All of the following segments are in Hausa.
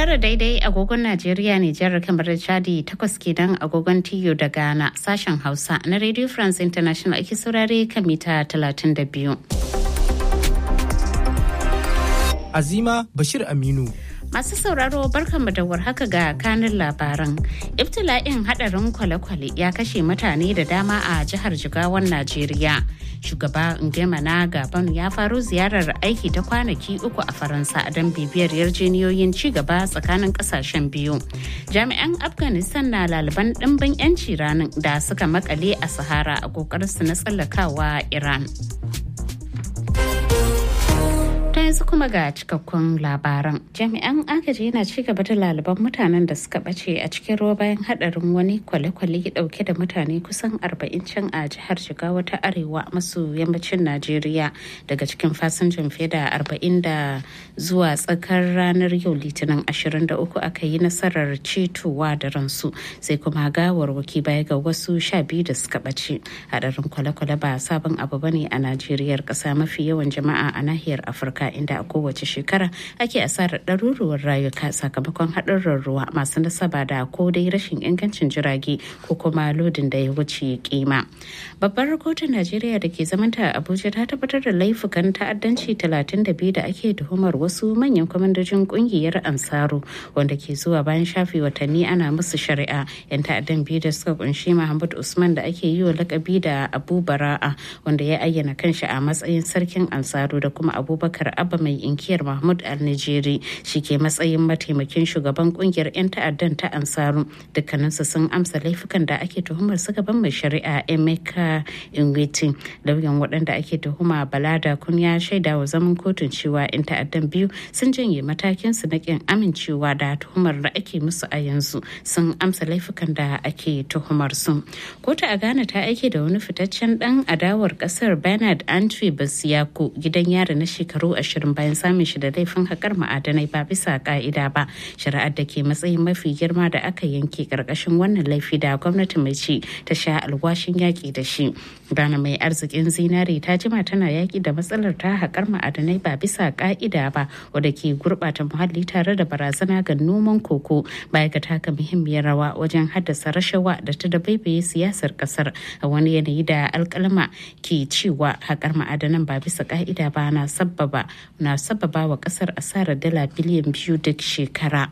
Tara daidai agogon Najeriya Nijar kamar Chadi takwas kenan agogon Tiyo da Ghana sashen Hausa na Radio France International ake saurare kan mita 32. Azima Bashir Aminu. Masu sauraro barkanmu da warhaka ga kanin labaran. Ibtila'in hadarin kwale-kwale ya kashe mutane da dama a jihar Jigawan Najeriya. Shugaba Ngema na Gabon ya faro ziyarar aiki ta kwanaki uku a Faransa don bibiyar yarjeniyoyin ci gaba tsakanin kasashen biyu. Jami'an Afghanistan na laliban ɗimbin 'yanci ranar da suka makale a Sahara a ƙoƙarinsu na tsallakawa Iran. ta yanzu kuma ga cikakkun labaran jami'an agaji yana ci gaba da laliban mutanen da suka bace a cikin ruwa bayan hadarin wani kwale-kwale dauke da mutane kusan 40 can a jihar jigawa ta arewa maso yammacin najeriya daga cikin fasinjan fiye da 40 da zuwa tsakar ranar yau litinin 23 aka yi nasarar cetowa da ransu sai kuma gawarwaki baya ga wasu sha biyu da suka bace hadarin kwale-kwale ba sabon abu bane a najeriyar kasa mafi yawan jama'a a nahiyar afirka inda a kowace shekara ake asarar ɗaruruwar rayuka sakamakon haɗurran ruwa masu nasaba da ko dai rashin ingancin jirage ko kuma lodin da ya wuce kima. Babbar kotun Najeriya da ke zamanta a Abuja ta tabbatar da laifukan ta'addanci 32 da ake tuhumar wasu manyan kwamandojin kungiyar Ansaru wanda ke zuwa bayan shafe watanni ana musu shari'a. 'Yan ta'addan biyu da suka kunshi Muhammad Usman da ake yi wa lakabi da Abu Bara'a wanda ya ayyana kanshi a matsayin sarkin Ansaru da kuma Abubakar abba mai inkiyar mahmud al-nijeri shi ke matsayin mataimakin shugaban kungiyar 'yan ta'addan ta ansaru dukkaninsu sun amsa laifukan da ake tuhumar su gaban mai shari'a emeka ingwiti lauyan waɗanda ake tuhuma balada kun ya shaida wa zaman kotun cewa 'yan ta'addan biyu sun janye matakin su na kin amincewa da tuhumar da ake musu a yanzu sun amsa laifukan da ake tuhumar su kotu a ghana ta aike da wani fitaccen dan adawar kasar bernard antwi basiyako gidan yari na shekaru ashirin bayan samun shi da laifin haƙar ma'adanai ba bisa ka'ida ba shari'ar da ke matsayin mafi girma da aka yanke ƙarƙashin wannan laifi da gwamnati mai ci ta sha alwashin yaƙi da shi Ghana mai arzikin zinare ta jima tana yaƙi da matsalar ta haƙar ma'adanai ba bisa ka'ida ba wadda ke gurɓata muhalli tare da barazana ga noman koko baya ga taka muhimmiyar rawa wajen haddasa rashawa da ta da baibaye siyasar ƙasar a wani yanayi da alƙalma ke cewa haƙar ma'adanan ba bisa ka'ida ba na sabbaba na sababa wa kasar asarar dala biliyan biyu duk shekara.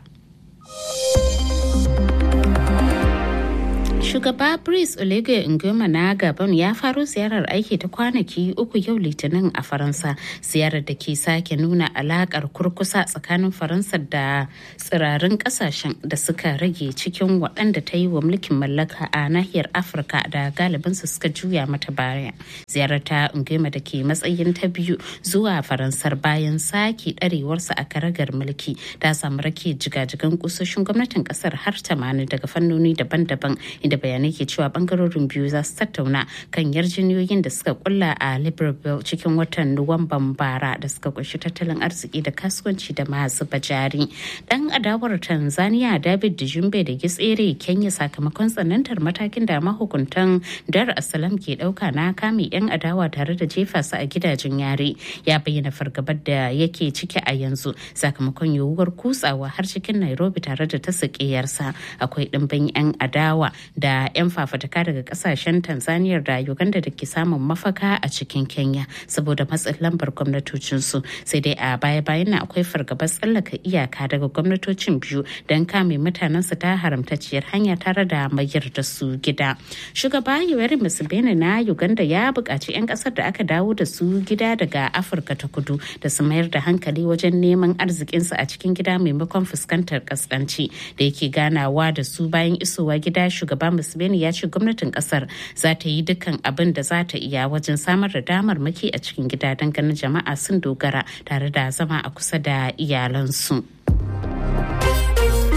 Shugaba Brice Oligui Nguema na Gabon ya faro ziyarar aiki ta kwanaki uku yau Litinin a Faransa. Ziyarar da ke sake nuna alakar kurkusa tsakanin Faransa da tsirarin kasashen da suka rage cikin waɗanda ta yi wa mulkin mallaka a nahiyar Afirka da galibinsu suka juya mata baya. Ziyarar ta Nguema da ke matsayin ta biyu zuwa Faransar bayan sake ɗarewarsa a karagar mulki ta samu rake jigajigan kusoshin gwamnatin ƙasar har 80 daga fannoni daban-daban inda bayanai ke cewa bangarorin biyu za su tattauna kan yarjiniyoyin da suka kulla a libreville cikin watan nuwamban bara da suka kunshi tattalin arziki da kasuwanci da masu bajari dan adawar tanzania david dijumbe da gitsere kenya sakamakon tsanantar matakin da mahukuntan dar asalam ke dauka na kame yan adawa tare da jefa su a gidajen yare ya bayyana fargabar da yake ciki a yanzu sakamakon yiwuwar kutsawa har cikin nairobi tare da ta akwai dimbin yan adawa da 'yan fafataka daga kasashen tanzania da uganda da ke samun mafaka a cikin kenya saboda matsin lambar gwamnatocinsu sai dai a baya-bayan na akwai fargabar tsallaka iyaka daga gwamnatocin biyu don kame mutanensu ta haramtacciyar hanya tare da mayar da su gida shugaba yoweri museveni na uganda ya buƙaci 'yan ƙasar da aka dawo da su gida daga afirka ta kudu da su mayar da hankali wajen neman arzikinsu a cikin gida maimakon fuskantar kaskanci da yake ganawa da su bayan isowa gida shugaba museveni ya ce gwamnatin kasar za ta yi dukkan abin da za ta iya wajen samar da damar maki a cikin gida don ganin jama'a sun dogara tare da zama a kusa da iyalansu.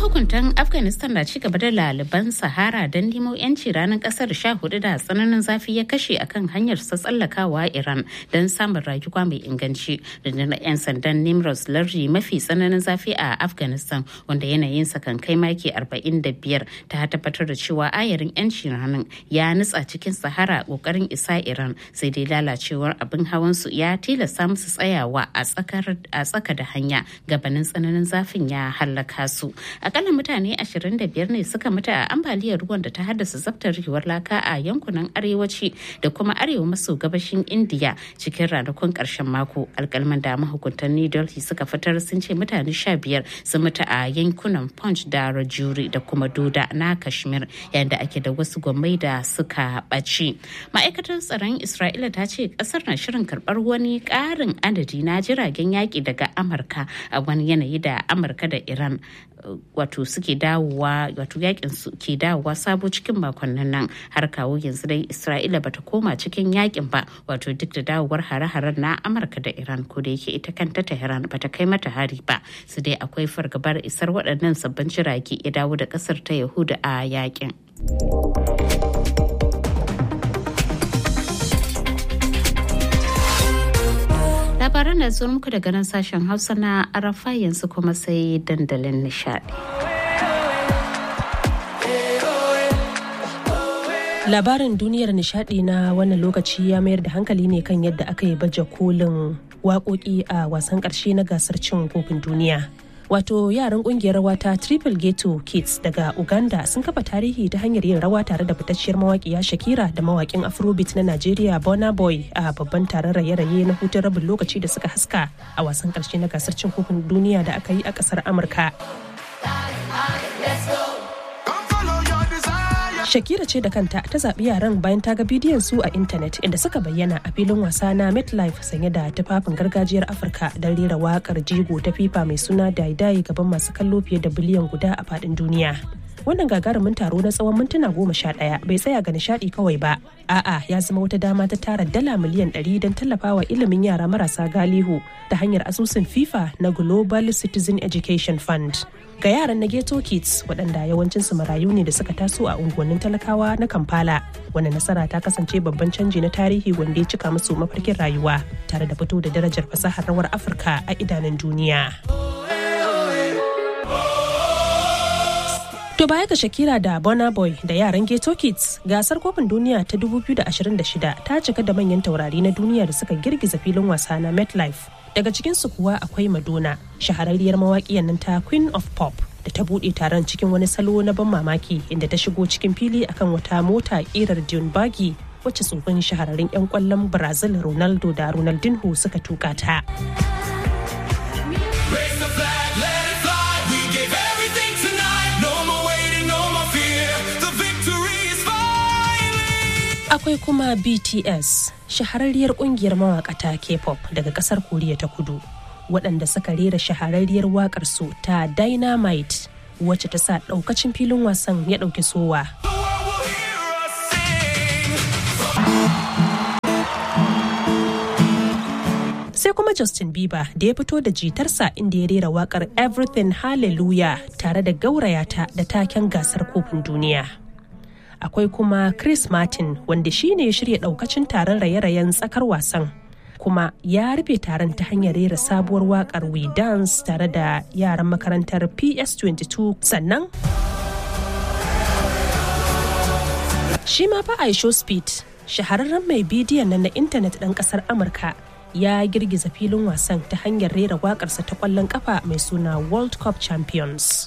mahukuntan afghanistan na cigaba da laliban sahara don nemo yanci ranar kasar sha hudu da tsananin zafi ya kashe akan hanyar sa tsallakawa iran don samun rayuwa mai inganci rundunar 'yan sandan nimros lardi mafi tsananin zafi a afghanistan wanda yanayinsa kan kai maki 45 ta tabbatar da cewa ayarin yanci ranar ya nutsa cikin sahara kokarin isa iran sai dai lalacewar abin hawan su ya tilasta musu tsayawa a tsaka da hanya gabanin tsananin zafin ya hallaka su akalla mutane 25 ne suka mutu a ambaliyar ruwan da ta haddasa zabtarewar laka a yankunan arewaci da kuma arewa maso gabashin indiya cikin ranakun karshen mako alkalman da mahukuntan new delhi suka fitar sun ce mutane 15 sun mutu a yankunan punch da rajuri da kuma doda na kashmir yayin da ake da wasu gwamnati da suka ɓaci ma'aikatar tsaron isra'ila ta ce kasar na shirin karɓar wani ƙarin adadi na jiragen yaƙi daga amurka a wani yanayi da amurka da iran wato suke dawowa wato yakin su ke dawowa sabo cikin makonnin nan har kawo yanzu dai isra'ila bata koma cikin yakin ba wato duk da dawowar hare-haren na amurka da iran ko da yake ita kanta tehran bata kai mata hari ba su dai akwai fargabar isar waɗannan sabbin jirage ya dawo da ƙasar ta yahuda a yakin. labaran da zuwa muku daga nan sashen hausa na arafa yanzu kuma sai dandalin nishadi labarin duniyar nishadi na wannan lokaci ya mayar da hankali ne kan yadda aka yi baje kolin waƙoƙi a wasan ƙarshe na gasar cin kofin duniya wato yaran kungiyar rawa ta triple ghetto kids daga uganda sun kafa tarihi ta hanyar yin rawa tare da fitacciyar mawaƙiya shakira da mawaƙin afrobeat na nigeria bona boy a babban taron raye-raye na hutun rabin lokaci da suka haska a wasan ƙarshe na gasar cin kofin duniya da aka yi a ƙasar amurka Shakira ce da kanta ta zaɓi yaran bayan ta ga bidiyon su a intanet inda suka bayyana a filin wasa na MetLife sanye da tufafin gargajiyar Afirka don rera waƙar jigo ta FIFA mai suna Daidai gaban masu kallo fiye da biliyan guda a faɗin duniya. Wannan gagarumin taro na tsawon mintuna goma sha ɗaya bai tsaya ga nishaɗi kawai ba. A'a ya zama wata dama ta tara dala miliyan ɗari don tallafawa ilimin yara marasa galihu ta hanyar asusun FIFA na Global Citizen Education Fund. ga yaran na ghetto kids waɗanda yawancinsu marayu ne da suka taso a unguwannin talakawa na kampala wani nasara ta kasance babban canji na tarihi wanda ya cika musu mafarkin rayuwa tare da fito da darajar fasahar rawar afirka a idanun duniya To baya ga Shakira da Burna Boy da yaran Ghetto Kids, gasar kofin duniya ta 2026 ta cika da manyan taurari na duniya da suka girgiza filin wasa na MetLife. Daga cikinsu kuwa akwai Madonna, shahararriyar mawaƙiyar nan ta Queen of Pop. da ta buɗe taron cikin wani salo na ban mamaki inda ta shigo cikin fili akan wata mota ƙirar Dune Buggy wacce tsofin shahararrun 'yan kwallon Brazil Ronaldo da Ronaldinho suka tuka ta. akwai kuma bts shahararriyar kungiyar mawakata k-pop daga kasar koriya ta kudu waɗanda suka rera shahararriyar wakar su ta dynamite wacce ta sa ɗaukacin filin wasan ya ɗauki sowa sai kuma Justin Bieber da ya fito da jitarsa inda ya rera wakar Everything Hallelujah tare da gaurayata da taken gasar kofin duniya. akwai kuma Chris Martin wanda shi ne ya shirya daukacin taron raye-rayen tsakar wasan. kuma ya rufe taron ta hanyar rera sabuwar wakar We Dance tare da yaran makarantar PS22 sannan shi ma fa Aisho Speed shahararren mai bidiyon nan na intanet ɗan ƙasar Amurka ya girgiza filin wasan ta hanyar rera waƙarsa ta ƙwallon ƙafa mai suna World Cup Champions.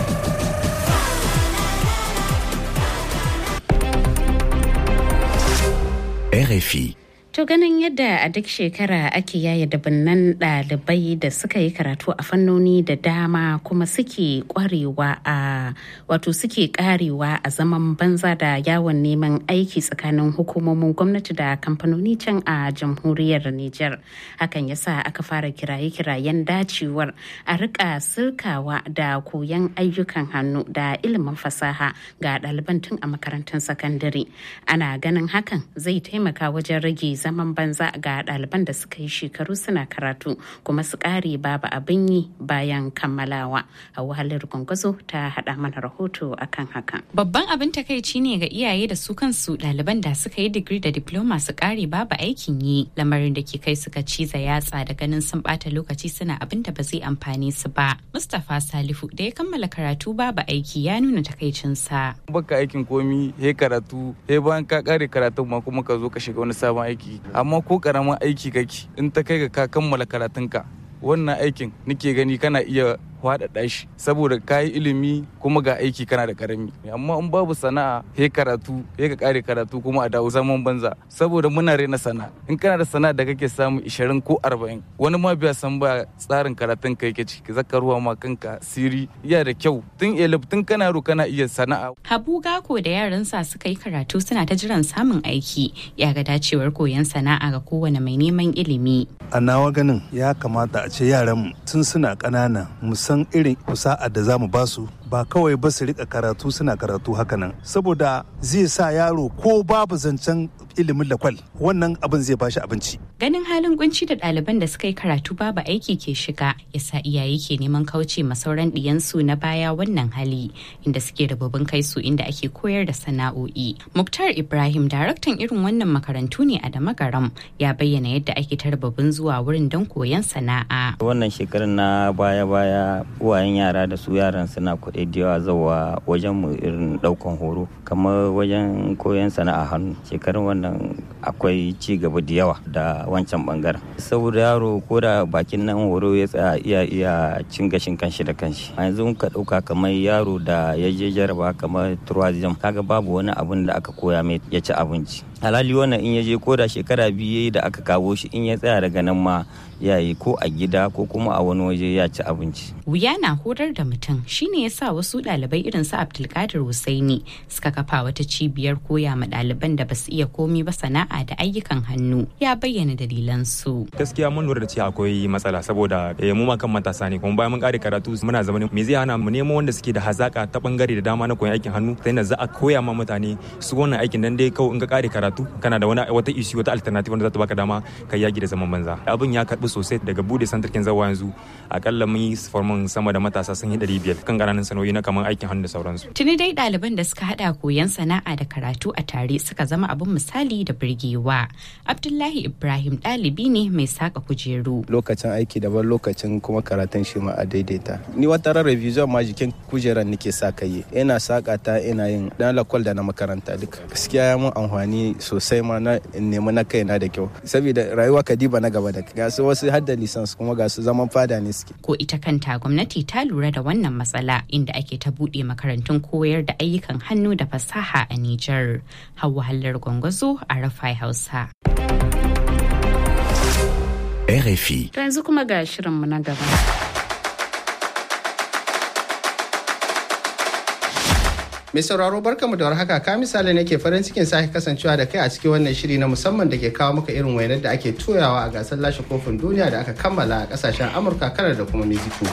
RFI. To ganin yadda a duk shekara ake yaya dabinnan ɗalibai da suka yi karatu a fannoni da dama kuma suke kwarewa a wato suke karewa a zaman banza da yawon neman aiki tsakanin hukumomin gwamnati da kamfanoni can a jamhuriyar Nijar. Hakan yasa aka fara kiraye-kirayen dacewar a rika sirkawa da koyon ayyukan hannu da ilimin fasaha ga ɗaliban tun a makarantun sakandare. Ana ganin hakan zai taimaka wajen rage zaman banza ga ɗaliban da suka yi shekaru suna karatu kuma su ƙare babu abin yi bayan kammalawa a wahalar gwangwazo ta haɗa mana rahoto akan hakan babban abin takaici ne ga iyaye da su kansu ɗaliban da suka yi digiri da diploma su ƙare babu aikin yi lamarin da ke kai suka ciza yatsa da ganin sun ɓata lokaci suna abin da ba zai amfane su ba mustapha salifu da ya kammala karatu babu aiki ya nuna takaicinsa baka aikin komi he karatu he bayan ka kare karatun ma kuma ka zo ka shiga wani sabon aiki amma ko karamin aiki kake in ta kai ga ka kammala karatunka wannan aikin nike gani kana iya faɗaɗa shi saboda ka yi ilimi kuma ga aiki kana da karami amma in babu sana'a he karatu he ka kare karatu kuma a dawo zaman banza saboda muna rena sana'a in kana da sana'a da kake samu 20 ko 40 wani ma biya san ba tsarin karatun ka yake ciki zaka ruwa ma kanka siri iya da kyau tun elif tun kana ro kana iya sana'a habu gako da yaransa suka yi karatu suna ta jiran samun aiki ya ga dacewar koyon sana'a ga kowane mai neman ilimi a nawa ganin ya kamata a ce yaran tun suna ƙanana musamman san irin kusa'ar da za mu ba su ba kawai ba su rika karatu suna karatu hakanan saboda zai sa yaro ko babu zancen ilimin lakwal wannan abin zai bashi abinci ganin halin kunci da ɗaliban da suka yi karatu babu aiki ke shiga yasa iyaye ke neman kauce ma sauran ɗiyansu na baya wannan hali inda suke rababin kai su inda ake koyar da sana'o'i muktar ibrahim daraktan irin wannan makarantu ne a damagaram ya bayyana yadda ake ta rababin zuwa wurin don koyon sana'a wannan shekarar na baya-baya uwayen yara da su yaran suna kuɗi da yawa zawa wajen mu irin ɗaukan horo kamar wajen koyon sana'a hannu shekarun wannan akwai ci gaba da yawa da wancan bangaren saboda yaro ko da bakin nan horo ya tsaya iya iya cin gashin kanshi da kanshi a yanzu ka ɗauka kamar yaro da ya je jaraba kamar tourism kaga babu wani abun da aka koya mai ya ci abinci halali wannan in ya je ko da shekara biyu da aka kawo shi in ya tsaya daga nan ma ya yi ko a gida ko kuma a wani waje ya ci abinci. Wuya na horar da mutum shine ya sa wasu ɗalibai irin su Abdulkadir Husaini suka kafa wata cibiyar koya ma ɗaliban da basu iya komi ba sana'a da ayyukan hannu ya bayyana dalilan su. Gaskiya mun lura da cewa akwai matsala saboda mu ma kan matasa ne kuma bayan mun kare karatu muna zama me zai hana mu nemo wanda suke da hazaka ta bangare da dama na koyon aikin hannu sai na za a koya ma mutane su wannan aikin nan dai kawai in ka kare karatu kana da wani wata issue wata alternative wanda za ta baka dama ka yaki da zaman banza abin ya karbi sosai daga bude santarkin zawa yanzu akalla mun yi formin sama da matasa sun yi ɗari biyar kan ƙananan sanoyi na kamar aikin hannu da sauransu. Tuni dai ɗaliban da suka haɗa koyon sana'a da karatu a tare suka zama abin misali da birgewa. Abdullahi Ibrahim ɗalibi ne mai saka kujeru. Lokacin aiki daban lokacin kuma karatun shi ma a daidaita. Ni wata ran revision ma jikin kujeran nake sa kai. Ina saka ta ina yin dan lakwal da na makaranta duka. Gaskiya ya mun amfani sosai ma na nemi na kaina da kyau. Saboda rayuwa kadiba na gaba da ga su wasu har da lisans kuma ga su zaman fada ne suke. Ko ita kanta gwamnati ta lura da wannan matsala inda ake ta buɗe makarantun koyar da ayyukan hannu da fasaha a Nijar. Hauwa Hallar Gwangwazo a Rafai Hausa. RFI. To yanzu kuma ga shirinmu na gaba. Mai sauraro barkamu da warhaka ka misali nake farin cikin sake kasancewa da kai a cikin wannan shiri na musamman da ke kawo maka irin wainar da ake toyawa a gasar lashe kofin duniya da aka kammala a kasashen Amurka, Kanar da kuma Mexico.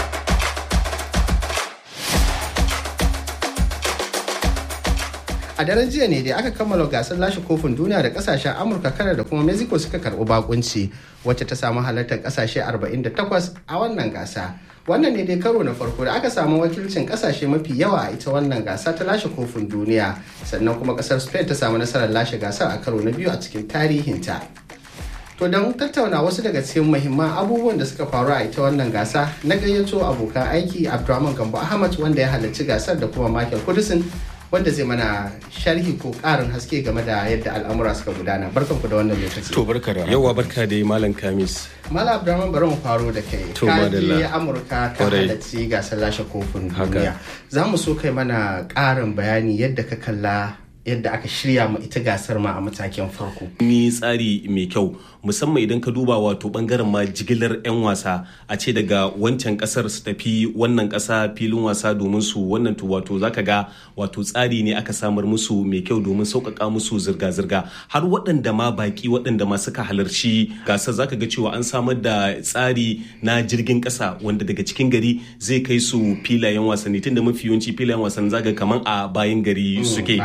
A daren jiya ne da aka kammala gasar lashe kofin duniya da kasashen Amurka, Kanar da kuma Mexico suka karɓi bakunci wacce ta samu halartar kasashe 48 a wannan gasa. wannan ne dai karo na farko da aka samu wakilcin kasashe mafi yawa a ita wannan gasa ta lashe kofin duniya sannan kuma kasar spain ta samu nasarar lashe gasar a karo na biyu a cikin tarihinta to don tattauna wasu daga cikin muhimman abubuwan da suka faru a ita wannan gasa na gayyato abokan aiki abdulrahman gambo ahmad wanda ya halarci gasar da kuma michael kudusin wanda zai mana sharhi ko karin haske game da yadda al'amura suka gudana barkan ku da wannan lokaci to barka da yawa barka da malam kamis mala abdurrahman bari mu faro da kai ka je amurka ka halarci gasar lashe kofin duniya za mu so kai mana karin bayani yadda ka kalla yadda aka shirya ma ita gasar ma a matakin farko. Ni tsari mai kyau musamman idan ka duba wato bangaren ma jigilar 'yan wasa a ce daga wancan kasar su tafi wannan kasa filin wasa domin su wannan to wato zaka ga wato tsari ne aka samar musu mai kyau domin sauƙaƙa musu zirga-zirga har waɗanda ma baki waɗanda ma suka halarci gasar zaka ga cewa an samar da tsari na jirgin ƙasa wanda daga cikin gari zai kai su filayen wasanni tunda mafi yawanci filayen wasanni zaka kaman a bayan gari suke to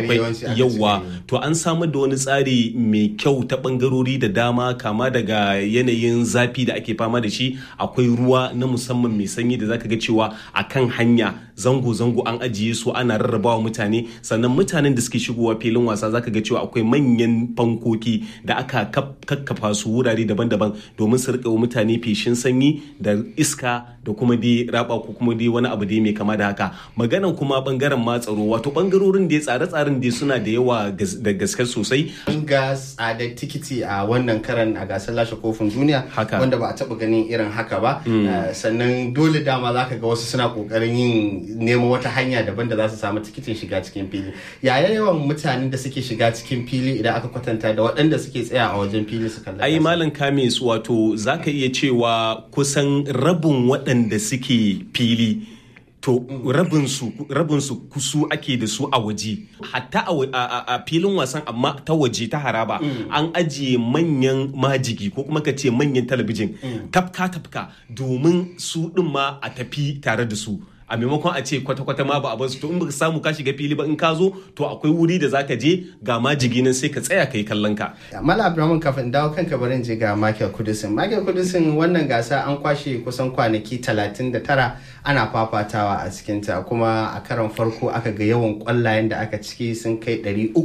akwai yawanci aka yawa to an samar da wani tsari mai kyau ta bangarori da dama kama daga yanayin zafi da ake fama da shi akwai ruwa na musamman mai sanyi da zaka ga cewa akan hanya zango-zango an ajiye su ana rarrabawa mutane sannan mutanen da suke shigowa filin wasa zaka ga cewa akwai manyan fankoki da aka kakkafa su wurare daban-daban domin su rika mutane feshin sanyi da iska da kuma dai raba ko kuma dai wani abu dai mai kama da haka maganan kuma bangaren ma tsaro wato bangarorin da tsare-tsaren dai suna da yawa da gaske sosai an ga tsadar tikiti a wannan karan a gasar lashe kofin duniya Haka. wanda ba a taba ganin irin haka ba Uh, sannan dole dama za ka ga wasu suna kokarin yin neman wata hanya daban da za su samu tikitin shiga cikin fili yaya yawan mutanen da suke shiga cikin fili idan aka kwatanta da waɗanda suke tsaya a wajen fili su kalla ai gasar? malam kamis wato zaka iya cewa kusan rabin waɗanda suke fili to rabinsu rabinsu kusu ake da su a waje hatta a wa- a a- a filin wasan amma ta waje ta haraba an ajiye manyan majigi ko kuma ka ce manyan talabijin tafka tafka domin su ɗin ma a tafi tare da su a maimakon a ce kwata-kwata ma ba a basu to in baka samu ka shiga fili ba in ka zo to akwai wuri da zaka je ga majigi nan sai ka tsaya ka yi kallon ka Mala Abdulrahman kafin dawo kanka barin je ga Michael Kudusin. Michael Kudusin wannan gasa an kwashe kusan kwanaki 39 ana fafatawa a cikinta kuma a karon farko aka ga yawan kwallayen da aka ciki sun kai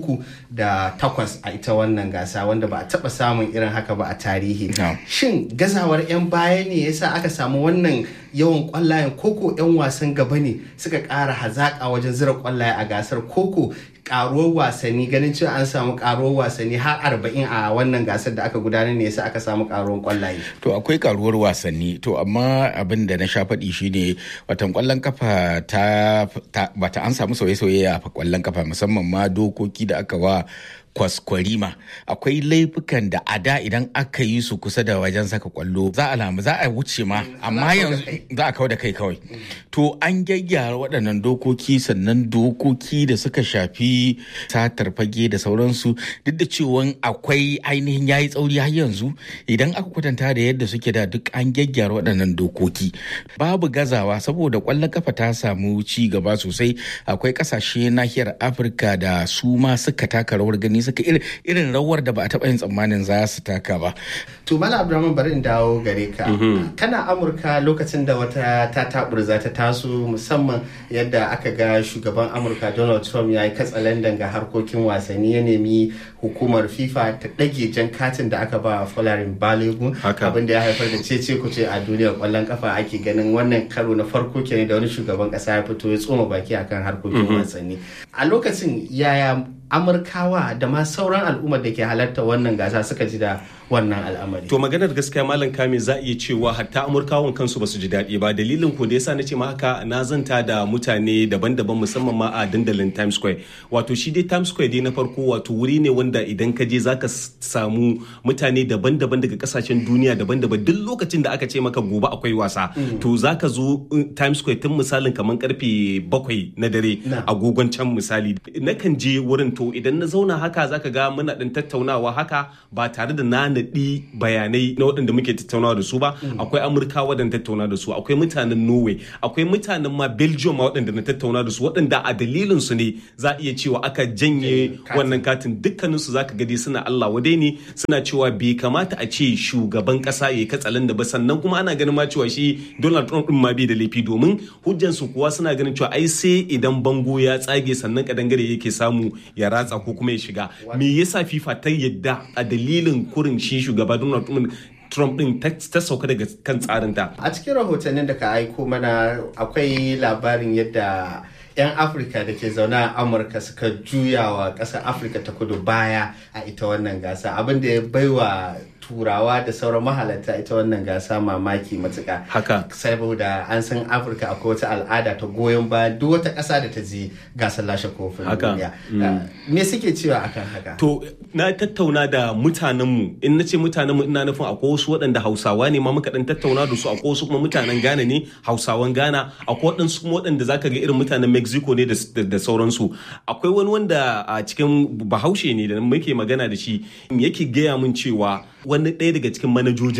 308 a ita wannan gasa wanda ba a taba samun irin haka ba a tarihi. Shin gazawar 'yan baya ne yasa aka samu wannan yawan kwallayen koko 'yan wasan gaba ne suka ƙara hazaƙa wajen zira kwallaye a gasar koko karuwar wasanni ganin cewa an samu karuwar wasanni har arba'in a wannan gasar da aka gudanar ne yasa aka samu karuwar kwallaye. To akwai karuwar wasanni to amma abin da na sha faɗi shine watan kwallon kafa ta, ta bata an samu sauye-sauye a kwallon kafa musamman ma dokoki da aka wa kwaskwarima akwai laifukan da a da idan aka yi su kusa da wajen saka kwallo za a lamu za a wuce ma amma yanzu za a kawo da kai kawai to an gyaggyara waɗannan dokoki sannan dokoki da suka shafi satar fage da sauransu duk da cewa akwai ainihin yayi tsauri har yanzu idan aka kwatanta da yadda suke da duk an gyaggyara waɗannan dokoki babu gazawa saboda kwallon kafa ta samu ci gaba sosai akwai ƙasashe nahiyar afirka da su ma suka taka rawar gani suka irin rawar da ba a taɓa yin tsammanin za su taka ba. To Mala Abdulrahman bari in dawo gare ka. Kana Amurka lokacin da wata ta taburza ta taso musamman yadda aka ga shugaban Amurka Donald Trump ya yi katsalandan ga harkokin wasanni ya nemi hukumar FIFA ta ɗage jan katin da aka ba Folarin Balogun abin da ya haifar da cece kuce a duniyar kwallon kafa ake ganin wannan karo na farko kenan da wani shugaban ƙasa ya fito ya tsoma baki akan harkokin wasanni. A lokacin yaya amurkawa da ma sauran al'ummar da ke halarta wannan gasa suka ji da wannan al'amari. To maganar gaskiya malam kame za a iya cewa hatta amurkawan kansu ba su ji daɗi ba dalilin ko da yasa na ce ma haka na zanta da mutane daban-daban musamman ma a dandalin Times Square. Wato shi dai Times Square dai na farko wato wuri ne wanda idan ka je zaka samu mutane daban-daban daga kasashen duniya daban-daban duk lokacin da aka ce maka gobe akwai wasa to zaka zo Times Square tun misalin kamar karfe bakwai na dare agogon can misali nakan je wurin to idan na zauna haka zaka ga muna ɗin tattaunawa haka ba tare da na naɗi bayanai na waɗanda muke tattaunawa da su ba akwai amurka waɗanda tattauna da su akwai mutanen norway akwai mutanen ma belgium ma waɗanda na tattauna da su waɗanda a dalilin su ne za a iya cewa aka janye wannan katin dukkanin su zaka gadi suna allah wadai ne suna cewa bai kamata a ce shugaban ƙasa ya katsalan da ba sannan kuma ana ganin ma cewa shi donald trump din ma bai da laifi domin hujjan su kuwa suna ganin cewa ai sai idan bango ya tsage sannan kadangare yake samu ya ratsa ko kuma ya shiga me yasa fifa ta yadda a dalilin kurin shi shugaba donald trump din ta sauka daga kan tsarinta a cikin rahotannin da ka aiko mana akwai labarin yadda 'yan afirka da ke zaune a amurka suka juya wa ƙasar afirka ta kudu baya a ita wannan gasa abin da ya baiwa turawa da sauran mahalarta ita wannan gasa mamaki matuka haka saboda an san afirka akwai wata al'ada ta goyon baya duk wata ƙasa da ta je gasar lashe kofin duniya me suke cewa akan haka to na tattauna da mutanenmu in na ce mutanenmu ina nufin akwai wasu waɗanda hausawa ne ma muka dan tattauna da su akwai wasu kuma mutanen ghana ne hausawan ghana akwai waɗansu kuma waɗanda zaka ga irin mutanen mexico ne da sauransu akwai wani wanda a cikin bahaushe ne da muke magana da shi yake gaya min cewa wani ɗaya daga cikin manajojinsa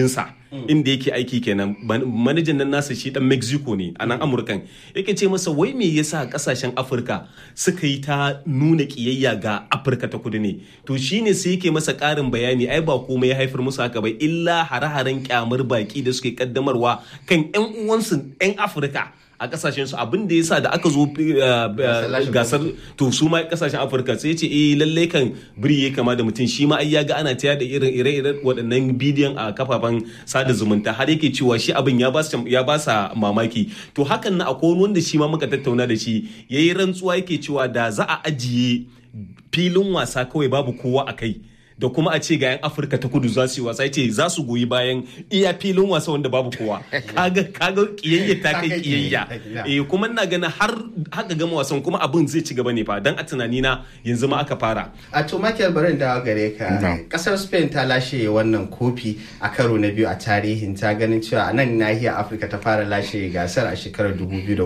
inda yake aiki kenan manajan nan nasa shi dan mexico ne a nan amurkan yake ce masa wai me yasa kasashen afirka suka yi ta nuna kiyayya ga afirka ta kudu ne to shine sai yake masa karin bayani ai ba komai ya haifar musu haka ba illa hare-haren kyamar baki da suke kaddamarwa kan yan uwansu yan afirka a kasashen su abin da yasa da aka zo gasar to su ma kasashen afirka sai ce eh lallai kan biri ya kama da mutum shi ma ai ya ga ana taya da irin ire-iren waɗannan bidiyon a kafafen sada zumunta har yake cewa shi abin ya ba ya ba sa mamaki to hakan na akwai wanda shi ma muka tattauna da shi yayi rantsuwa yake cewa da za a ajiye filin wasa kawai babu kowa a kai da kuma a ce ga 'yan afirka ta kudu za su yi wasa ce za su goyi bayan iya filin wasa wanda babu kowa kaga kaga kiyayya ta kai kiyayya eh kuma ina ganin har haka gama wasan kuma abin zai ci gaba ne fa dan a tunani na yanzu ma aka fara a to Michael barin da gare ka kasar Spain ta lashe wannan kofi a karo na biyu a tarihin ta ganin cewa a nan nahiyar Afirka ta fara lashe gasar a shekarar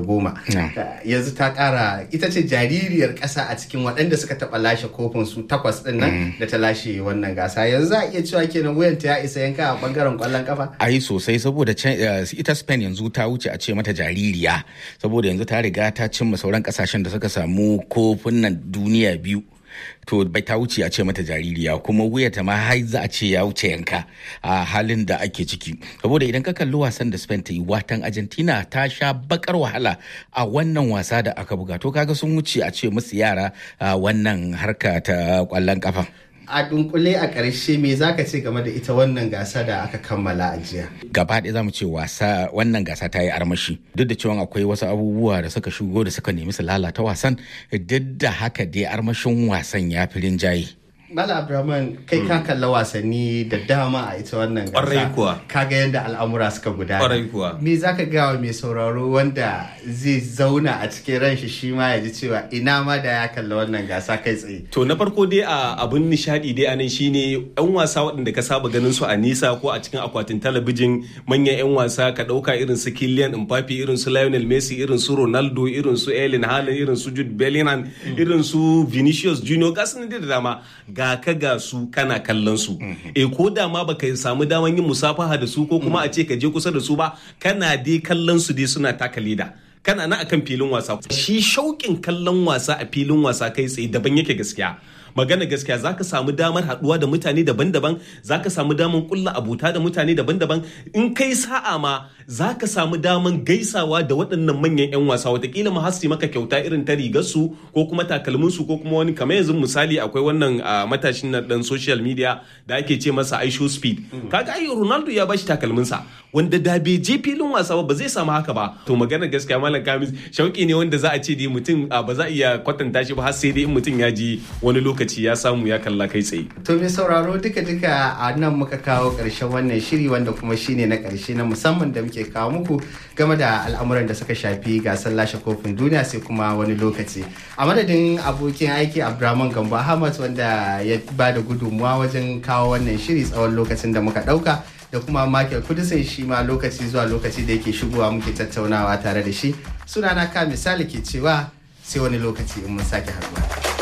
2010 yanzu ta kara ita ce jaririyar kasa a cikin waɗanda suka taɓa lashe kofin su takwas ɗin nan da ta lashe wannan gasa yanzu za a iya cewa kenan wuyanta ya isa yanka a bangaren kwallon kafa ai sosai saboda ita spain yanzu ta wuce a ce mata jaririya saboda yanzu ta riga ta cimma sauran kasashen da suka samu kofin nan duniya biyu to bai ta wuce a ce mata jaririya kuma wuyata ma har za a ce ya wuce yanka a halin da ake ciki saboda idan ka kalli wasan da Spain ta yi watan Argentina ta sha bakar wahala a wannan wasa da aka buga to kaga sun wuce a ce musu yara a wannan harka ta kwallon kafa a dunkule a ƙarshe me za ka ce game da ita wannan gasa da aka kammala a jiya gaba ɗaya za mu ce wasa wannan gasa ta yi armashi duk da cewa akwai wasu abubuwa da suka shigo da suka nemi su lalata wasan duk da haka dai armashin wasan ya fi rinjaye Mala Abdulrahman kai ka kalla wasanni da dama a ita wannan gasa. Ƙwarai kuwa. Ka ga yadda al'amura suka gudana. Ƙwarai kuwa. Me za ka gawa mai sauraro wanda zai zauna a cikin ran shi shi ma ya ji cewa ina ma da ya kalla wannan gasa kai tsaye. To na farko dai a abun nishadi dai anan shine yan wasa waɗanda ka saba ganin su a nisa ko a cikin akwatin talabijin manyan yan wasa ka ɗauka irin su Kylian Mbappe irin su Lionel Messi irin su Ronaldo irin su Erling Haaland irin su Jude Bellingham irin su Vinicius Junior gasu da dama ga ka ga su kana kallon su e ko da ma baka samu daman yin musafaha da su ko kuma a ce ka je kusa da su ba kana dai kallon su dai suna taka leda kana na akan filin wasa shi shauƙin kallon wasa a filin wasa kai tsaye daban yake gaskiya magana gaskiya za ka samu damar haɗuwa da mutane daban-daban za ka samu damar kulla abuta da mutane daban-daban in kai sa'a ma za ka samu damar gaisawa da waɗannan manyan 'yan wasa watakila ma hasi maka kyauta irin ta rigarsu ko kuma takalminsu ko kuma wani kamar yanzu misali akwai wannan matashin na dan social media da ake ce masa aisho speed kaga ai ronaldo ya bashi takalminsa wanda da bai je filin wasa ba zai samu haka ba to magana gaskiya malam kamis shauki ne wanda za a ce dai mutum ba za a iya kwatanta shi ba har sai dai in mutum ya ji wani lokaci ya samu ya kalla kai tsaye to mai sauraro duka duka a nan muka kawo karshen wannan shiri wanda kuma shine na karshe na musamman da muke kawo muku game da al'amuran da suka shafi gasar lashe kofin duniya sai kuma wani lokaci a madadin abokin aiki abdulrahman gambo ahmad wanda ya ba da gudunmuwa wajen kawo wannan shiri tsawon lokacin da muka dauka da kuma Michael Kudisin shi ma lokaci zuwa lokaci da yake shigowa muke tattaunawa tare da shi sunana ka misali ke cewa sai wani lokaci in mun sake haduwa.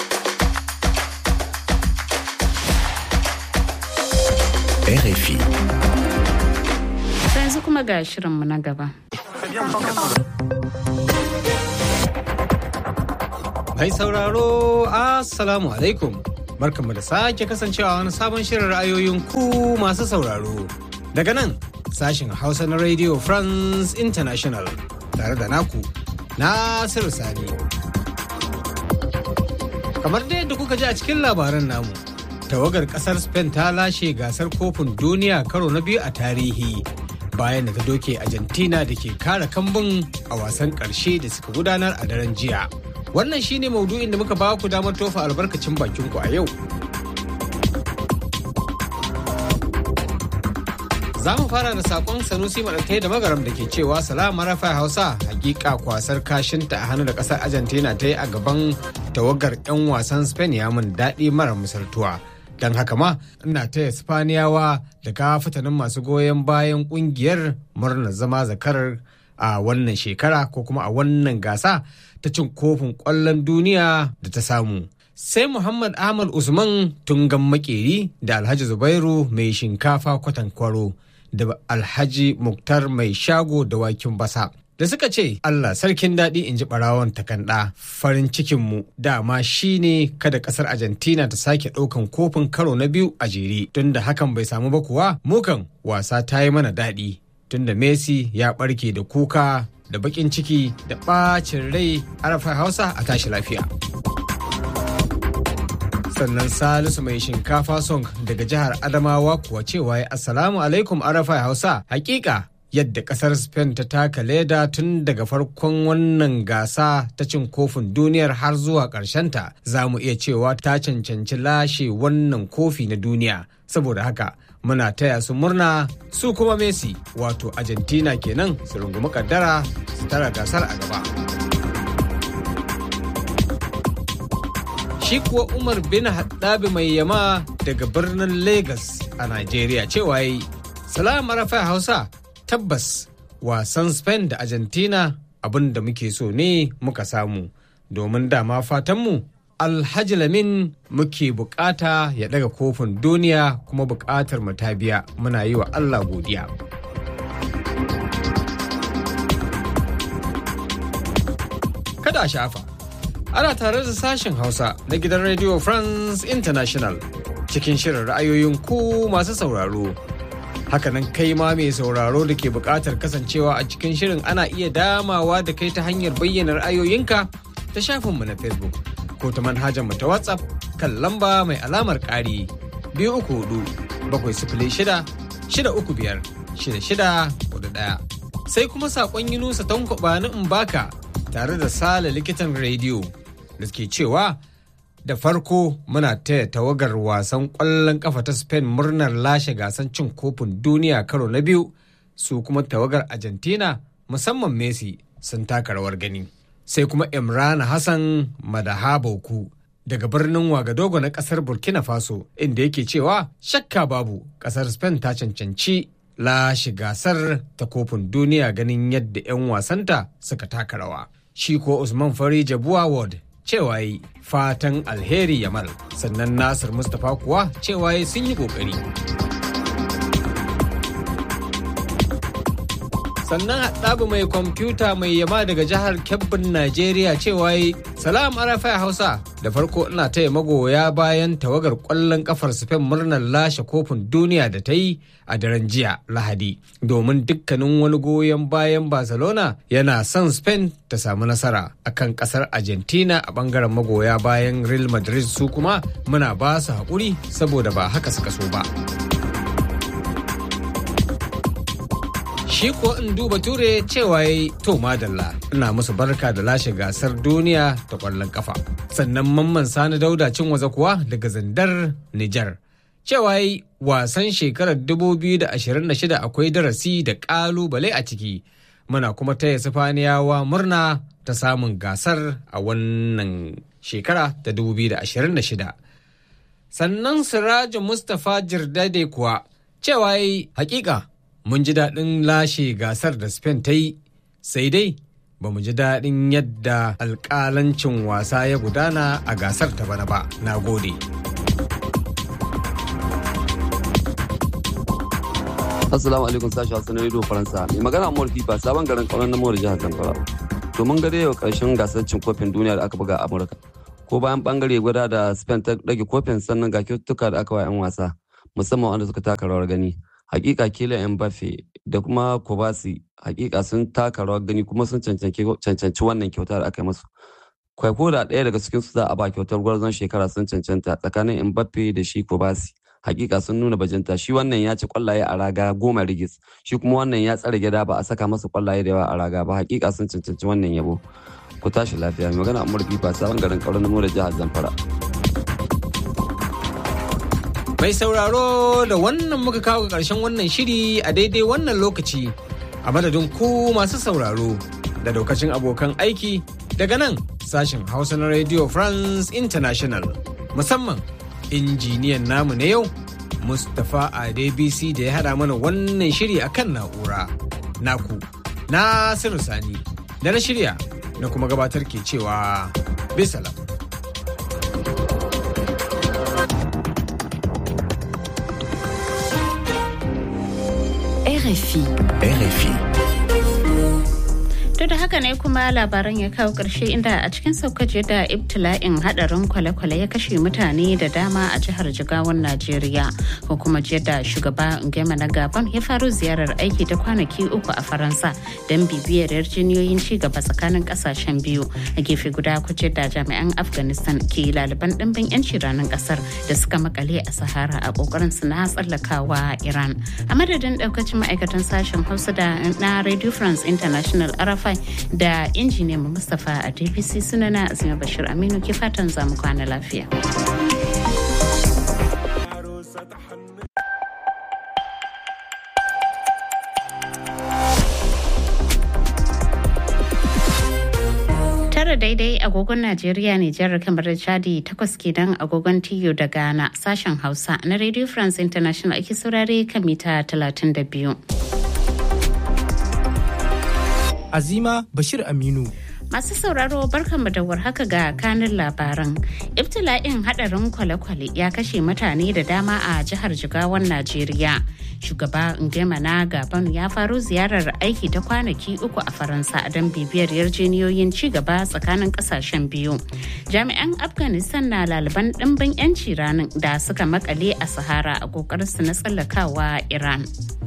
RFI. yanzu kuma ga shirinmu na gaba. Mai sauraro, Assalamu alaikum. Barkanmu da sake kasancewa wani sabon shirin ra'ayoyin ku masu sauraro. Daga nan, sashin Hausa na Radio France International tare da naku, Nasiru Sani. Kamar da yadda kuka ji a cikin labaran namu, tawagar kasar Spain ta lashe gasar kofin duniya karo na biyu a tarihi. bayan da ta doke Argentina da ke kare kambun a wasan ƙarshe da suka gudanar a daren jiya. Wannan shine maudu'in da muka ba ku damar tofa albarkacin bakin ku a yau. Za mu fara da sakon Sanusi Maɗatai da Magaram da ke cewa salama rafa Hausa hakika kwasar kashinta a hannu da ƙasar Argentina ta yi a gaban tawagar 'yan wasan Spain ya mun daɗi mara misaltuwa. don haka ma ina taya spaniyawa da kafitanin masu goyon bayan kungiyar murnar zama zakarar a wannan shekara ko kuma a wannan gasa ta cin kofin kwallon duniya da ta samu sai muhammad ahmad usman tungan makeri da alhaji zubairu mai shinkafa kwatan kwaro da alhaji muktar mai shago da wakin basa da suka ce Allah sarkin daɗi in ji ɓarawon takanɗa farin cikinmu dama shine kada ƙasar Argentina ta sake ɗaukan kofin karo na biyu a jere tunda hakan bai samu ba kuwa mukan wasa ta yi mana daɗi tunda Messi ya ɓarke da kuka da baƙin ciki da ɓacin rai arafa hausa a tashi lafiya. sannan salisu mai shinkafa song daga jihar adamawa kuwa cewa ya assalamu alaikum arafa hausa hakika yadda kasar spain ta taka leda tun daga farkon wannan gasa ta cin kofin duniyar har zuwa ta za mu iya cewa ta cancanci lashe wannan kofi na duniya saboda haka muna taya su murna su kuma messi wato argentina kenan su rungumi kaddara su tara gasar a gaba shi kuwa umar bin haddabi mai yama daga birnin lagos a nigeria cewa yi salam arafa hausa tabbas wasan spain da argentina abin da muke so ne muka samu domin dama fatanmu alhaji lamin muke bukata ya daga kofin duniya kuma bukatar mu ta biya muna yi wa allah godiya kada shafa ana tare da sashen hausa na gidan radio france international cikin shirin ra'ayoyin ku masu sauraro hakanan kai ma mai sauraro da ke buƙatar kasancewa a cikin shirin ana iya damawa da kai ta hanyar bayyana ra'ayoyinka ta shafinmu na facebook ko ta manhajar mu ta whatsapp kan lamba mai alamar ƙari biyu uku hudu bakwai sifili shida shida uku biyar shida shida hudu ɗaya sai kuma saƙon yunusa tankwaba na mbaka tare da sale likitan rediyo da ke cewa da farko muna taya tawagar wasan ƙwallon ƙafa ta spain murnar lashe gasan cin kofin duniya karo na biyu su kuma tawagar argentina musamman messi sun taka rawar gani sai kuma imran hassan madahabauku daga birnin wagadogo na kasar burkina faso inda yake cewa shakka babu kasar spain ta cancanci lashe gasar ta kofin duniya ganin yadda 'yan wasanta suka taka rawa shi ko usman fari jabuwa ward cewa yi fatan alheri yamal sannan nasir mustapha kuwa cewa yi sun yi kokari sannan haɗabu mai kwamfuta mai yama daga jihar kebbin najeriya cewa yi salam arafa hausa da farko ina taya magoya bayan tawagar ƙwallon kafar spain murnar lashe kofin duniya da ta yi a daren jiya lahadi domin dukkanin wani goyon bayan barcelona yana son spain ta samu nasara akan kasar argentina a bangaren magoya bayan real madrid su kuma muna ba su haƙuri saboda ba haka suka so ba. shi ko in duba ture cewa ya to madalla ina musu barka da lashe gasar duniya ta kwallon kafa sannan mamman sani dauda cin waza kuwa daga zandar nijar cewa yi wasan shekarar 2026 akwai darasi da kalubale a ciki muna kuma taya sifaniyawa murna ta samun gasar a wannan shekara ta 2026 sannan siraju mustapha jirdade kuwa cewa yi hakika mun ji daɗin lashe gasar da Spain ta yi, sai dai ba mu ji daɗin yadda alƙalancin wasa ya gudana a gasar ta bana ba. Na gode. Assalamu alaikum sashi Hassan Radio Faransa. Mai magana Amur Fifa sabon garin kauran na Mawar jihar Zamfara. To mun gade yau karshen gasar cin kofin duniya da aka buga a Amurka. Ko bayan bangare guda da Spain ta rage kofin sannan ga kyaututtuka da aka wa 'yan wasa musamman wanda suka taka rawar gani. hakika kila Mbappe da kuma Kobasi hakika sun taka rawar gani kuma sun cancanci wannan kyauta da aka yi masu. Kwaiko da ɗaya daga cikin su za a ba kyautar gwarzon shekara sun cancanta tsakanin Mbappe da shi Kobasi. Hakika sun nuna bajinta shi wannan ya ci kwallaye a raga goma rigis shi kuma wannan ya tsare gida ba a saka masa kwallaye da yawa a raga ba hakika sun cancanci wannan yabo. Ku tashi lafiya mai magana Amur Fifa sabon garin kauran namo da jihar Zamfara. Mai sauraro da wannan muka kawo ƙarshen wannan shiri a daidai wannan lokaci a madadin ku masu sauraro da daukacin abokan aiki daga nan sashen Hausa na Radio France International musamman injiniyan namu na yau Mustapha Adebisi da ya haɗa mana wannan shiri akan na'ura. Naku, Nasiru Sani, da na shirya na kuma gabatar ke cewa bisalam. RFI. RFI. To da haka ne kuma labaran ya kawo ƙarshe inda a cikin saukaje da ibtila'in hadarin kwale-kwale ya kashe mutane da dama a jihar Jigawan Najeriya. Ko kuma da shugaba Ngema na Gabon ya faru ziyarar aiki ta kwanaki uku a Faransa don bibiyar yarjiniyoyin ci gaba tsakanin kasashen biyu. A gefe guda kuce da jami'an Afghanistan ke laliban ɗimbin 'yanci ranar ƙasar da suka makale a Sahara a ƙoƙarin su na tsallakawa Iran. A madadin ɗaukacin ma'aikatan sashen Hausa da na Radio France International Arafai da injiniyan Mustapha a DPC sunana Azima Bashir Aminu ke fatan zamu kwana lafiya. tara daidai agogon Najeriya ne jihar kamar da Chadi takwas kenan agogon Tiyo da Ghana sashen Hausa na Radio France International ake saurare kan mita 32. Azima Bashir Aminu. Masu sauraro barkanmu da warhaka ga kanin labaran. Ibtila'in hadarin kwale-kwale ya kashe mutane da dama a jihar Jigawan Najeriya. Shugaba Ngema na Gabon ya faro ziyarar aiki ta kwanaki uku a Faransa don bibiyar yarjeniyoyin ci gaba tsakanin kasashen biyu. Jami'an Afghanistan na laliban ɗimbin 'yanci ranar da suka makale a Sahara a ƙoƙarinsu na tsallakawa Iran.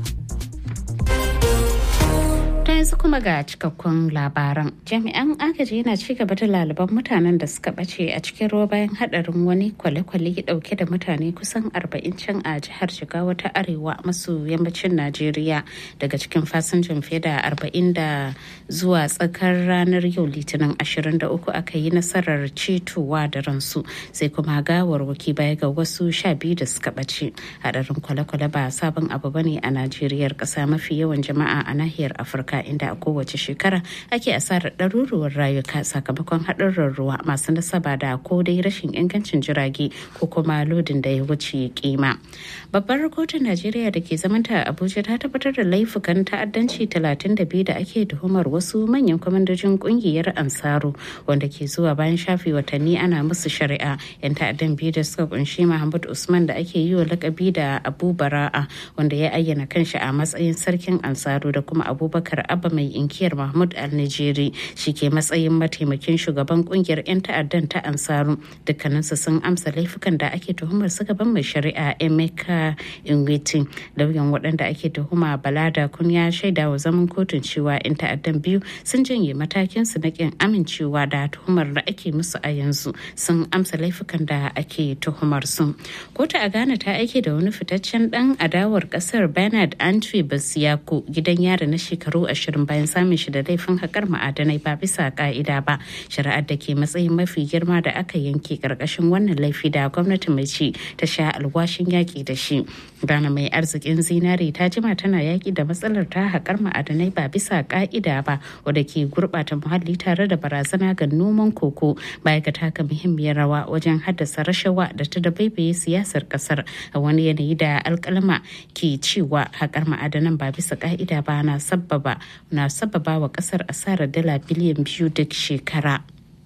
yanzu kuma ga cikakkun labaran jami'an agaji yana ci gaba da laliban mutanen da suka bace a cikin ruwa bayan hadarin wani kwale-kwale dauke da mutane kusan 40 can a jihar jigawa ta arewa maso yammacin najeriya daga cikin fasinjan fiye da 40 da zuwa tsakar ranar yau litinin 23 aka yi nasarar cetowa da ransu sai kuma gawarwaki baya ga wasu sha biyu da suka bace hadarin kwale-kwale ba sabon abu bane a najeriyar kasa mafi yawan jama'a a nahiyar afirka inda a kowace shekara ake asarar ɗaruruwar rayuka sakamakon haɗurran ruwa masu nasaba da ko dai rashin ingancin jirage ko kuma lodin da ya wuce kima. Babbar kotun Najeriya da ke zamanta a Abuja ta tabbatar da laifukan ta'addanci 32 da ake tuhumar wasu manyan kwamandojin kungiyar Ansaru wanda ke zuwa bayan shafe watanni ana musu shari'a. 'Yan ta'addan biyu da suka kunshi Muhammad Usman da ake yi wa lakabi da Abu Bara'a wanda ya ayyana kanshi a matsayin sarkin Ansaru da kuma Abubakar abba mai inkiyar mahmud al-nijeri shi ke matsayin mataimakin shugaban kungiyar 'yan ta'addan ta ansaru dukkaninsu sun amsa laifukan da ake tuhumar su gaban mai shari'a emeka ingwiti lauyan waɗanda ake tuhuma balada kun ya shaida wa zaman kotun cewa 'yan ta'addan biyu sun janye matakin su na kin amincewa da tuhumar da ake musu a yanzu sun amsa laifukan da ake tuhumar su kotu a ghana ta aike da wani fitaccen dan adawar kasar bernard antwi basiyako gidan yari na shekaru ashirin bayan samun shi da laifin haƙar ma'adanai ba bisa ka'ida ba shari'ar da ke matsayin mafi girma da aka yanke ƙarƙashin wannan laifi da gwamnati mai ci ta sha alwashin yaƙi da shi ghana mai arzikin zinare ta jima tana yaƙi da matsalar ta haƙar ma'adanai ba bisa ka'ida ba wadda ke gurɓata muhalli tare da barazana ga noman koko baya ga taka muhimmiyar rawa wajen haddasa rashawa da ta dabaibaye siyasar ƙasar a wani yanayi da alƙalma ke cewa haƙar ma'adanan ba bisa ka'ida ba na sabbaba na sababa wa kasar asarar dala biliyan biyu duk shekara.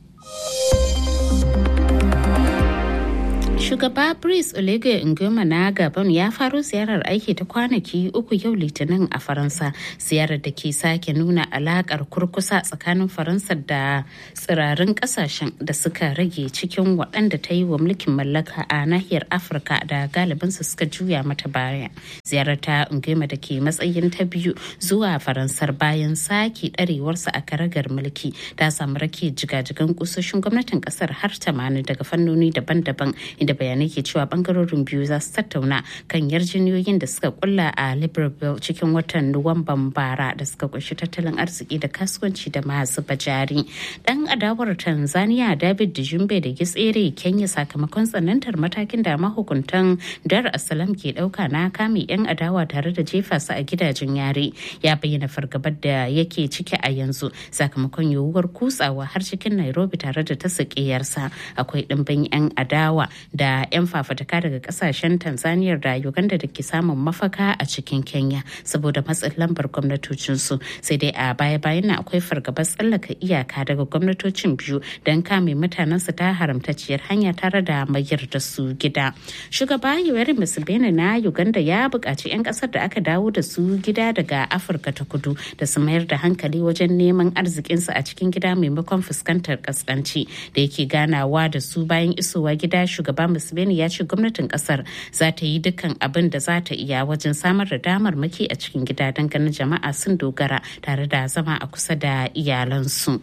Shugaba Brice Oligui Nguema na Gabon ya faro ziyarar aiki ta kwanaki uku yau Litinin a Faransa. Ziyarar da ke sake nuna alakar kurkusa tsakanin Faransa da tsirarin kasashen da suka rage cikin waɗanda ta yi wa mulkin mallaka a nahiyar Afirka da galibinsu suka juya mata baya. Ziyarar ta Nguema da ke matsayin ta biyu zuwa Faransar bayan sake ɗarewarsa a karagar mulki ta samu rake jigajigan kusoshin gwamnatin ƙasar har 80 daga fannoni daban-daban inda bayanai ke cewa bangarorin biyu za su tattauna kan yarjiniyoyin da suka kulla a libreville cikin watan nuwamban bara da suka kunshi tattalin arziki da kasuwanci da masu bajari dan adawar tanzania david dijumbe da gitsere kenya sakamakon tsanantar matakin da mahukuntan dar asalam ke dauka na kame yan adawa tare da jefa su a gidajen yare ya bayyana fargabar da yake ciki a yanzu sakamakon yiwuwar kutsawa har cikin nairobi tare da ta sakiyarsa akwai dimbin yan adawa da da 'yan fafataka daga kasashen tanzania da uganda da ke samun mafaka a cikin kenya saboda matsin lambar gwamnatocinsu sai dai a baya-bayan na akwai fargabar tsallaka iyaka daga gwamnatocin biyu don kame mutanensu ta haramtacciyar hanya tare da mayar da su gida shugaba yoweri museveni na uganda ya buƙaci 'yan ƙasar da aka dawo da su gida daga afirka ta kudu da su mayar da hankali wajen neman arzikinsu a cikin gida maimakon fuskantar kaskanci da yake ganawa da su bayan isowa gida shugaba museveni ya ce gwamnatin kasar za ta yi dukkan abin da za ta iya wajen samar da damar maki a cikin gida don ganin jama'a sun dogara tare da zama a kusa da iyalansu.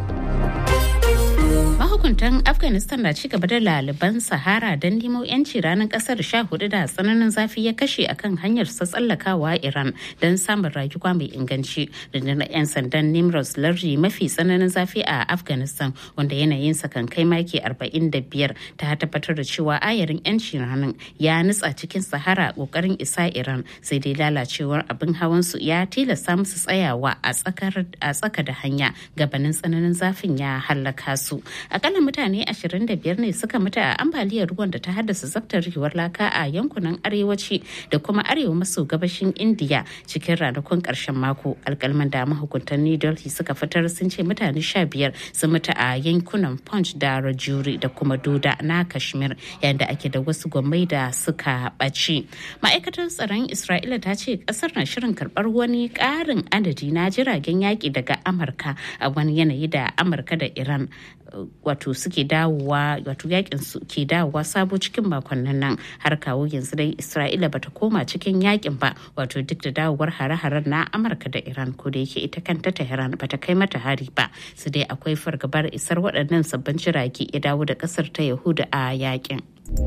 mahukuntan afghanistan na ci gaba da laliban sahara don nemo yanci ranar kasar sha hudu da tsananin zafi ya kashe akan hanyar sa tsallakawa iran don samun rayuwa mai inganci rundunar 'yan sandan nimros lardi mafi tsananin zafi a afghanistan wanda yanayin sa kan kai maki 45 ta tabbatar da cewa ayarin yanci ranar ya nutsa cikin sahara kokarin isa iran sai dai lalacewar abin hawan su ya tilasta musu tsayawa a tsaka da hanya gabanin tsananin zafin ya hallaka su akalla mutane 25 ne suka mutu a ambaliyar ruwan da ta haddasa zaftarewar laka a yankunan arewaci da kuma arewa maso gabashin indiya cikin ranakun karshen mako alkalman da mahukuntan new delhi suka fitar sun ce mutane 15 sun mutu a yankunan punch da rajuri da kuma doda na kashmir yayin da ake da wasu gwamnati da suka ɓaci ma'aikatar tsaron isra'ila ta ce kasar na shirin karɓar wani ƙarin adadi na jiragen yaƙi daga amurka a wani yanayi da amurka da iran wato suke dawowa wato yakin su ke dawowa sabo cikin makonnin nan har kawo yanzu dai isra'ila bata koma cikin yakin ba wato duk da dawowar hare-haren na amurka da iran ko da yake ita kanta tehran bata kai mata hari ba su dai akwai fargabar isar waɗannan sabbin jirage ya dawo da ƙasar ta yahuda a yakin.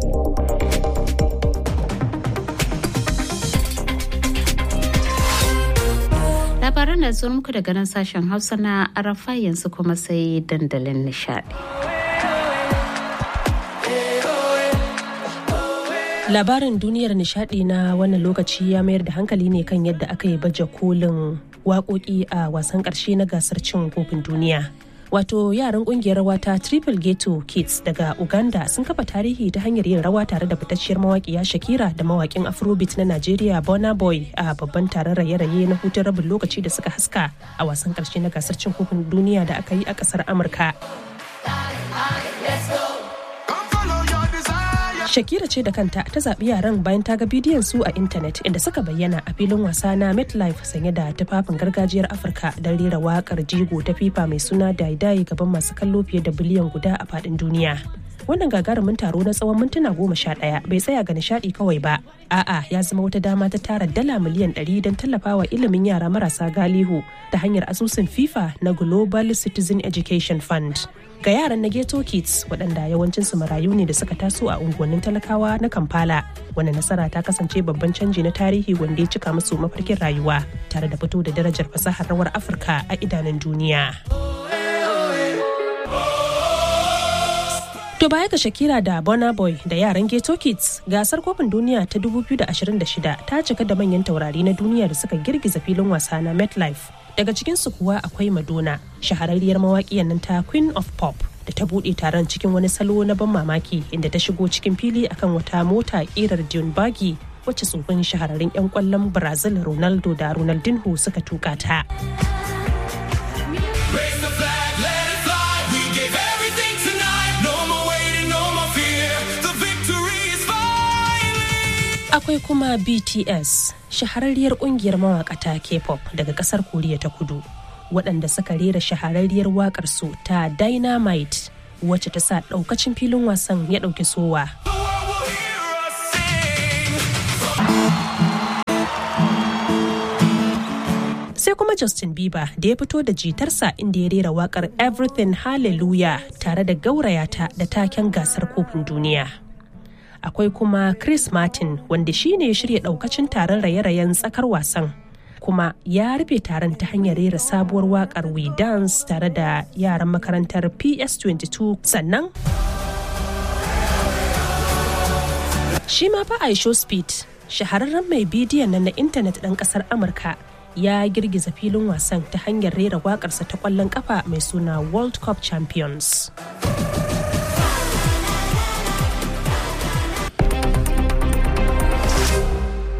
labaran da zuwa muku daga nan sashen hausa na arafa yanzu kuma sai dandalin nishadi labarin duniyar nishadi na wannan lokaci ya mayar da hankali ne kan yadda aka yi baje kolin waƙoƙi a wasan ƙarshe na gasar cin kofin duniya wato yaran kungiyar rawa ta triple ghetto kids daga uganda sun kafa tarihi ta hanyar yin rawa tare da fitacciyar mawaƙiya shakira da mawaƙin afrobeat na nigeria bona boy a babban taron raye-raye na hutun rabin lokaci da suka haska a wasan ƙarshe na gasar cin kofin duniya da aka yi a ƙasar amurka Shakira ce da kanta ta zaɓi yaran bayan ta ga bidiyon su a intanet inda suka bayyana a filin wasa na MetLife sanye da tufafin gargajiyar Afirka don rera waƙar jigo ta FIFA mai suna Daidai gaban masu kallo fiye da biliyan guda a faɗin duniya. Wannan gagarumin taro na tsawon mintuna goma sha ɗaya bai tsaya ga nishaɗi kawai ba. A'a ya zama wata dama ta tara dala miliyan ɗari don tallafawa ilimin yara marasa galihu ta hanyar asusun FIFA na Global Citizen Education Fund. ga yaran na ghetto kids waɗanda yawancinsu marayu ne da suka taso a unguwannin talakawa na kampala wani nasara ta kasance babban canji na tarihi wanda ya cika musu mafarkin rayuwa tare da fito da darajar fasahar rawar afirka a idanun duniya To baya ga Shakira da Burna Boy da yaran Ghetto Kids, gasar kofin duniya ta 2026 ta cika da manyan taurari na duniya da suka girgiza filin wasa na MetLife. Daga cikinsu kuwa akwai Madonna, shahararriyar mawaƙiyar nan ta Queen of Pop. da ta buɗe taron cikin wani salo na ban mamaki inda ta shigo cikin fili akan wata mota ƙirar Dune Buggy wacce tsofin shahararrun 'yan ƙwallon Brazil Ronaldo da Ronaldinho suka tuka ta. akwai kuma bts shahararriyar kungiyar mawakata k-pop daga kasar koriya ta kudu waɗanda suka rera shahararriyar wakar su ta dynamite wacce ta sa ɗaukacin filin wasan ya ɗauki sowa sai kuma Justin Bieber da ya fito da jitarsa inda ya rera wakar Everything Hallelujah tare da gaurayata da taken gasar kofin duniya. akwai kuma Chris Martin wanda shi ne ya shirya daukacin taron raye-rayen tsakar wasan. Kuma ya rufe taron ta hanyar rera sabuwar wakar We Dance tare da yaran makarantar PS22 sannan Shi ma fa Aisho Speed, shahararren mai bidiyon nan na intanet ɗan ƙasar Amurka ya girgiza filin wasan ta hanyar rera waƙarsa ta ƙwallon ƙafa mai suna World Cup Champions.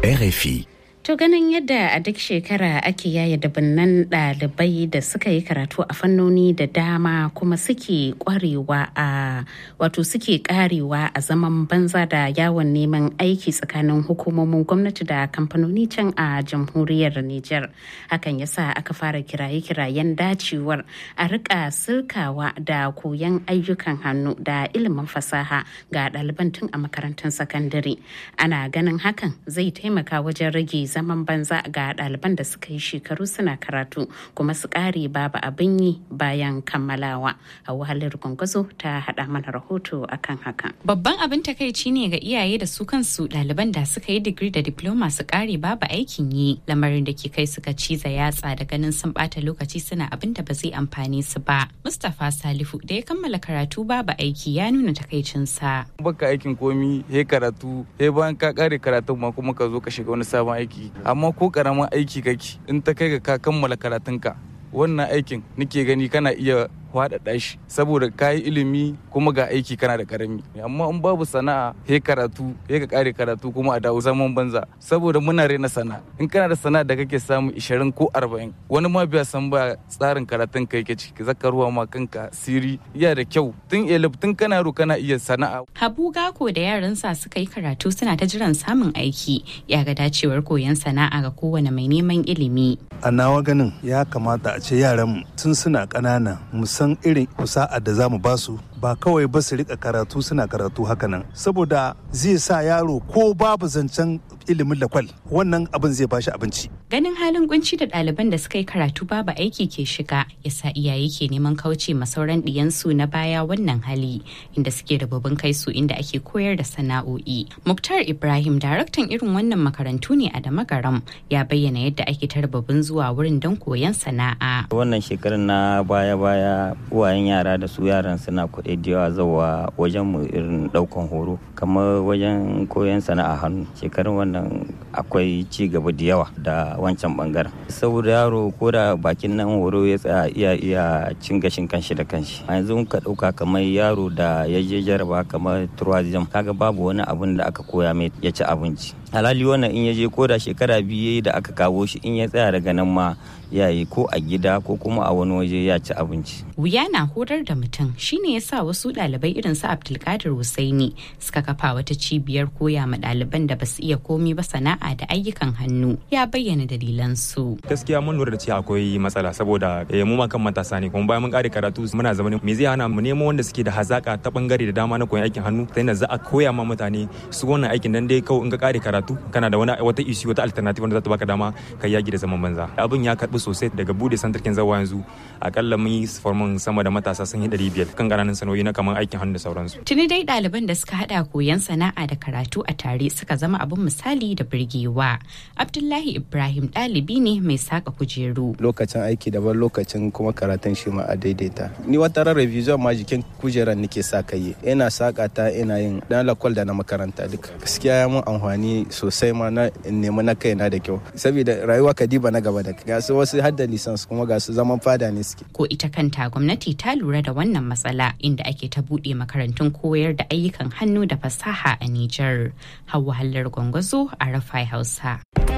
RFI. To ganin yadda a duk shekara ake yaya dabinnan ɗalibai da suka yi karatu a fannoni da dama kuma suke kwarewa a wato suke karewa a zaman banza da yawon neman aiki tsakanin hukumomin gwamnati da kamfanoni can a jamhuriyar Nijar. Hakan ya sa aka fara kiraye-kirayen dacewar a rika sirkawa da koyon ayyukan hannu da ilimin fasaha ga ɗaliban tun a makarantun sakandare. Ana ganin hakan zai taimaka wajen rage zaman banza ga ɗaliban da suka yi shekaru suna karatu kuma su ƙare babu abin yi bayan kammalawa a wahalar gwangwazo ta haɗa mana rahoto akan hakan. Babban abin takaici ne ga iyaye da su kansu ɗaliban da suka yi digiri da diploma su ƙare babu aikin yi lamarin da ke kai suka ciza yatsa da ganin sun ɓata lokaci suna abin da ba zai amfani su ba. Mustapha Salifu da ya kammala karatu babu aiki ya nuna takaicinsa. Baka aikin komi he karatu he bayan ka ƙare karatun ma kuma ka zo ka shiga wani sabon aiki amma ko karamin aiki kake in ta kai ga ka kammala karatunka wannan aikin nake gani kana iya faɗaɗa shi saboda ka yi ilimi kuma ga aiki kana da karami amma in babu sana'a he karatu he ka kare karatu kuma a dawo zaman banza saboda muna rena sana'a in kana da sana'a da kake samu 20 ko 40 wani ma biya san ba tsarin karatun ka yake ciki zaka ruwa ma kanka siri iya da kyau tun elif tun kana ro kana iya sana'a Habu Gako da yaransa suka yi karatu suna ta jiran samun aiki ya ga dacewar koyon sana'a ga kowane mai neman ilimi. a nawa ganin ya kamata a ce yaran tun suna ƙanana san irin kusa'a da za mu ba su ba kawai ba su rika karatu suna karatu hakanan saboda zai sa yaro ko babu zancen ilimin lakwal wannan abin zai bashi abinci Ganin halin kunci da ɗaliban da suka yi karatu babu aiki ke shiga yasa iyaye ke neman kauce ma sauran ɗiyansu na baya wannan hali inda suke rububin kai su inda ake koyar da sana'o'i. Muktar Ibrahim daraktan irin wannan makarantu ne a Damagaram ya bayyana yadda ake ta rububin zuwa wurin don koyon sana'a. wannan shekarar na baya-baya uwayen yara da su yaran suna kuɗi da yawa zawa wajen mu irin ɗaukan horo kamar wajen koyon sana'a hannu shekarun wannan akwai ci gaba da yawa da wancan bangaren saboda yaro ko da bakin nan horo ya tsaya iya iya cin gashin kanshi da kanshi a yanzu ka ɗauka kamar yaro da ya je jaraba kamar tourism kaga babu wani abun da aka koya mai ya ci abinci halali wannan in ya je ko da shekara biyu da aka kawo shi in ya tsaya daga nan ma ya yi ko a gida ko kuma a wani waje ya ci abinci Wuya na horar da mutum shine yasa wasu ɗalibai irin su Abdulkadir Husaini suka kafa wata cibiyar koya ma ɗaliban da basu iya komi ba sana'a da ayyukan hannu ya bayyana dalilan su. gaskiya mun lura da cewa akwai matsala saboda eh, mu ma kan matasa ne kuma bayan mun kare karatu muna zama ne me zai hana mu nemo wanda suke da hazaka ta bangare da dama na koyon aikin hannu ta yadda za a koya ma mutane su wannan aikin dan dai kawai in ka kare karatu kana da wani wata issue wata alternative wanda za ta baka dama ka yaki da zaman banza abin ya karbi sosai daga bude santarkin zawa yanzu akalla mun yi formin sama da matasa sun yi 500 kan ƙananan sanoyi na kamar aikin hannu da sauransu Tuni dai ɗaliban da suka haɗa koyon sana'a da karatu a tare suka zama abin misali da birgewa. Abdullahi Ibrahim ɗalibi ne mai saka kujeru. lokacin aiki daban lokacin kuma karatun shi ma a daidaita ni wata ran revision ma jikin kujeran nake sa kai ina saka ta ina yin dan lakwal da na makaranta duka gaskiya ya mun amfani sosai ma na in nemi na kaina da kyau saboda rayuwa kadiba na gaba da ga su wasu hadda lisans kuma ga su zaman fada ne suke Ko ita kanta gwamnati ta lura da wannan matsala inda ake ta buɗe makarantun koyar da ayyukan hannu da fasaha a Nijar. Hauwa Hallar Gwangwazo a Rafai Hausa.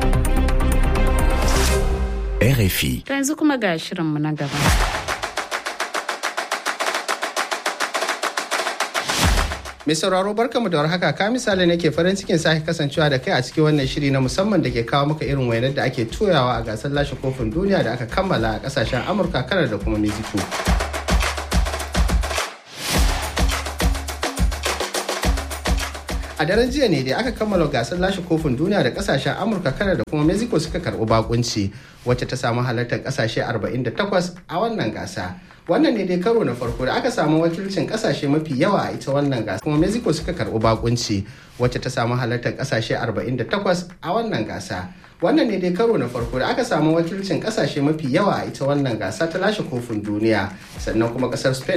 RFI. To yanzu kuma ga shirinmu na gaba. Mai sauraro barkamu da warhaka ka misali nake farin cikin sake kasancewa da kai a cikin wannan shiri na musamman da ke kawo maka irin wainar da ake toyawa a gasar lashe kofin duniya da aka kammala a kasashen Amurka, Kanar da kuma Mexico. a daren jiya ne da aka kammala gasar lashe kofin duniya da kasashen amurka kanar da kuma mexico suka karbi bakunci wacce ta samu halartar kasashe 48 a wannan gasa wannan ne dai karo na farko da aka samu wakilcin kasashe mafi yawa a ita wannan gasa kuma mexico suka karbi bakunci wacce ta samu halartar kasashe 48 a wannan gasa wannan ne dai karo na farko da aka samu wakilcin kasashe mafi yawa a ita wannan gasa ta lashe kofin duniya sannan kuma kasar spain